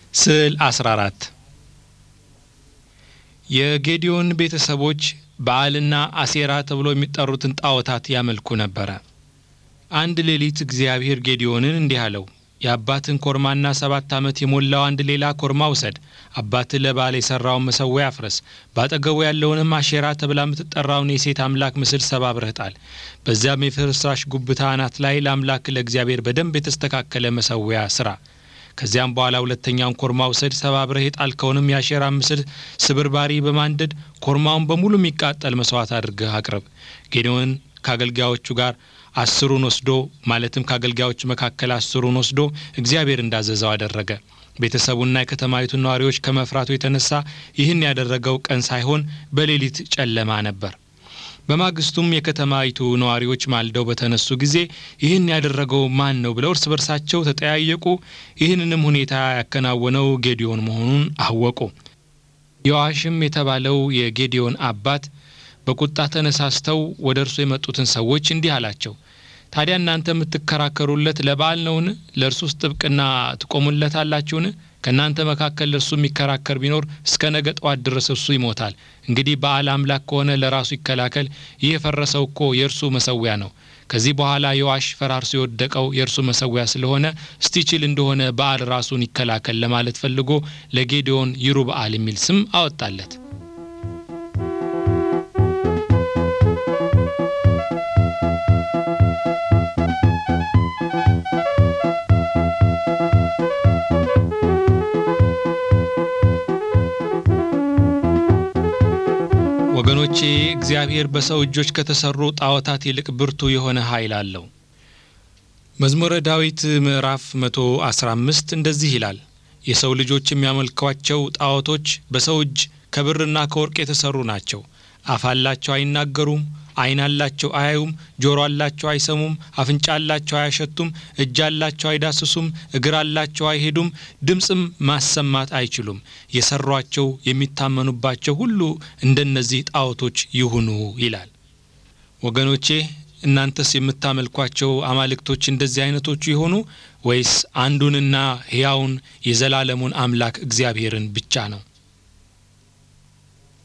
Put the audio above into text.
ስዕል 14 የጌዲዮን ቤተሰቦች በዓልና አሴራ ተብሎ የሚጠሩትን ጣዖታት ያመልኩ ነበረ። አንድ ሌሊት እግዚአብሔር ጌዲዮንን እንዲህ አለው፣ የአባትን ኮርማና ሰባት ዓመት የሞላው አንድ ሌላ ኮርማ ውሰድ። አባትህ ለበዓል የሠራውን መሠዊያ አፍርስ። በአጠገቡ ያለውንም አሼራ ተብላ የምትጠራውን የሴት አምላክ ምስል ሰባብረህ ጣል። በዚያም የፍርስራሽ ጉብታ አናት ላይ ለአምላክ ለእግዚአብሔር በደንብ የተስተካከለ መሠዊያ ሥራ። ከዚያም በኋላ ሁለተኛውን ኮርማ ውሰድ። ሰባብረህ የጣልከውንም የአሼራ ምስል ስብርባሪ በማንደድ ኮርማውን በሙሉ የሚቃጠል መስዋዕት አድርገህ አቅርብ። ጌዲዮን ከአገልጋዮቹ ጋር አስሩን ወስዶ ማለትም ከአገልጋዮቹ መካከል አስሩን ወስዶ እግዚአብሔር እንዳዘዘው አደረገ። ቤተሰቡና የከተማይቱ ነዋሪዎች ከመፍራቱ የተነሳ ይህን ያደረገው ቀን ሳይሆን በሌሊት ጨለማ ነበር። በማግስቱም የከተማይቱ ነዋሪዎች ማልደው በተነሱ ጊዜ ይህን ያደረገው ማን ነው ብለው እርስ በርሳቸው ተጠያየቁ። ይህንንም ሁኔታ ያከናወነው ጌዲዮን መሆኑን አወቁ። ዮአሽም የተባለው የጌዲዮን አባት በቁጣ ተነሳስተው ወደ እርሱ የመጡትን ሰዎች እንዲህ አላቸው፣ ታዲያ እናንተ የምትከራከሩለት ለበዓል ነውን? ለእርሱስ ጥብቅና ትቆሙለታላችሁን? ከእናንተ መካከል ለእርሱ የሚከራከር ቢኖር እስከ ነገ ጠዋት ድረስ እርሱ ይሞታል። እንግዲህ በዓል አምላክ ከሆነ ለራሱ ይከላከል። ይህ የፈረሰው እኮ የእርሱ መሠዊያ ነው። ከዚህ በኋላ ዮአሽ ፈራርሶ የወደቀው የእርሱ መሠዊያ ስለሆነ እስቲችል እንደሆነ በዓል ራሱን ይከላከል ለማለት ፈልጎ ለጌዲዮን ይሩበዓል የሚል ስም አወጣለት። ወገኖቼ እግዚአብሔር በሰው እጆች ከተሰሩ ጣዖታት ይልቅ ብርቱ የሆነ ኃይል አለው። መዝሙረ ዳዊት ምዕራፍ 115 እንደዚህ ይላል፣ የሰው ልጆች የሚያመልኳቸው ጣዖቶች በሰው እጅ ከብርና ከወርቅ የተሰሩ ናቸው። አፍ አላቸው አይናገሩም፣ ዓይን አላቸው አያዩም፣ ጆሮ አላቸው አይሰሙም፣ አፍንጫ አላቸው አያሸቱም፣ እጅ አላቸው አይዳስሱም፣ እግር አላቸው አይሄዱም፣ ድምፅም ማሰማት አይችሉም። የሰሯቸው የሚታመኑባቸው ሁሉ እንደነዚህ ጣዖቶች ይሁኑ ይላል። ወገኖቼ እናንተስ የምታመልኳቸው አማልክቶች እንደዚህ አይነቶቹ ይሆኑ ወይስ አንዱንና ሕያውን የዘላለሙን አምላክ እግዚአብሔርን ብቻ ነው?